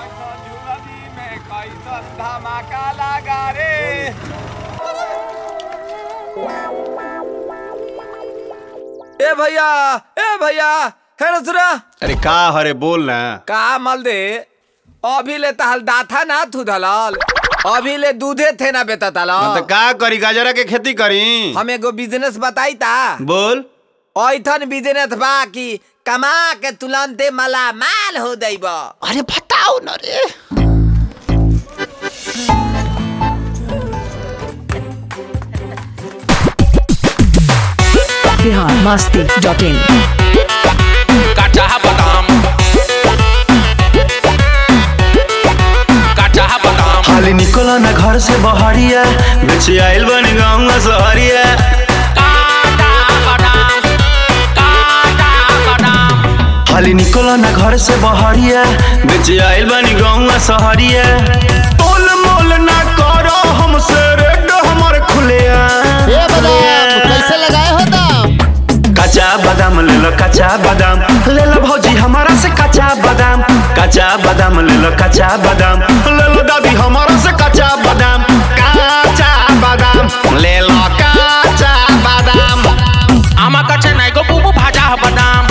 धमाका लगा रे ए भैया ए भैया है रसुरा अरे का हरे बोल ना का मल दे अभी ले तहल दाथा ना थू दलाल अभी ले दूधे थे ना बेता हाँ तलाल तो का करी गाजरा के खेती करी हम एगो बिजनेस बताई ता बोल ऐथन बिजनेस बा कि कमा के तुलंते मला माल हो दैब अरे बताओ ना रे बिहार मस्ती डॉट इन काचा बादाम काचा बादाम हाली निकलो ना घर से बहरिया बेचे आइल बन गाँव सहरिया काचा बादाम काचा बादाम हाली निकलो ना घर से बहरिया बेचे आइल बन गाँव सहरिया तोल मोल ना करो हमसे रेड हमर खुलिया कैसे लगाए हो दाम कच्चा बादाम ले लो कच्चा बादाम ले लो भौजी हमारा से कच्चा बादाम कच्चा बादाम ले लो कच्चा बादाम ले लो दादी हमारा से कच्चा बादाम कच्चा बादाम ले लो कच्चा बादाम आमा काचा नाही गो बुबू भाजा बादाम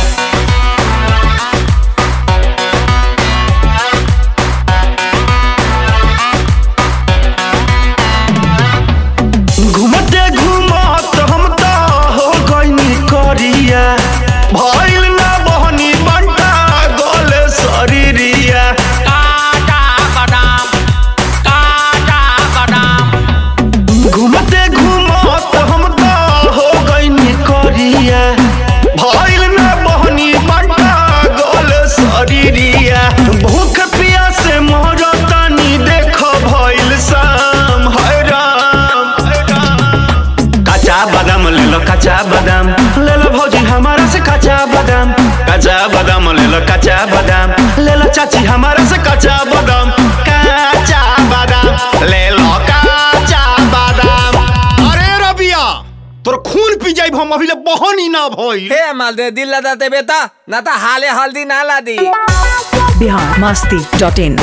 घूमते घूमत हम तो हो गईनी करिया भइल ना बहनी बंटा गोले शरीरिया काचा बादाम काचा बादाम घूमते घूमत हम तो हो गईनी करिया भइल ना बहनी बंटा गोले शरीरिया भूख प्यास मरतानी देख भइल शाम हाय राम हाय राम कच्चा बादाम ले लो कच्चा बादाम ले लो भौजी हमारा से कच्चा बादाम कच्चा बादाम ले लो कच्चा बादाम ले लो चाची हमारा से कच्चा बादाम कच्चा बादाम ले लो कच्चा बादाम अरे रबिया तोर खून पी जाइब हम अभी ले बहन ही ना भइल हे माल दे दिल लदा दे बेटा ना तो हाले हल्दी ना ला दी बिहार मस्ती डॉट इन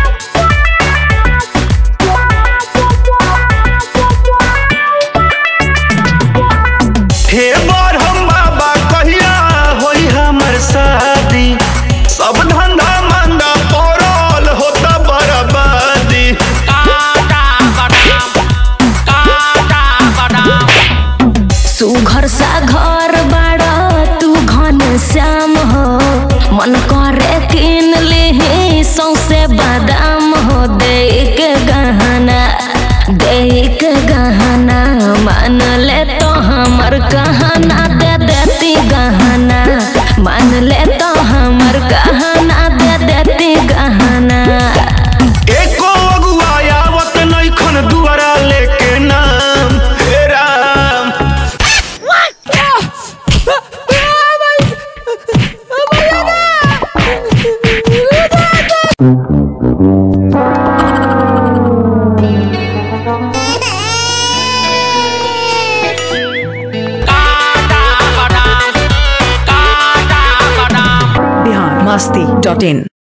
हे बार हम बाबा कहिया होई हमर शादी सब धंधा मंदा पड़ल होता बर्बादी काचा बादाम काचा बादाम सुघर सा घर बाड़ा तू घन श्याम हो मन करे किन ले सौसे बादाम हो दे के गहना दे के गहना मान ले तो हमर कहना दे देती गहना मान ले तो हमर कहना दे देती गहना एको अगुआ आवत नइखन दुआरा लेके नाम हे राम काचा बादाम काचा बादाम बिहार मस्ती डॉट इन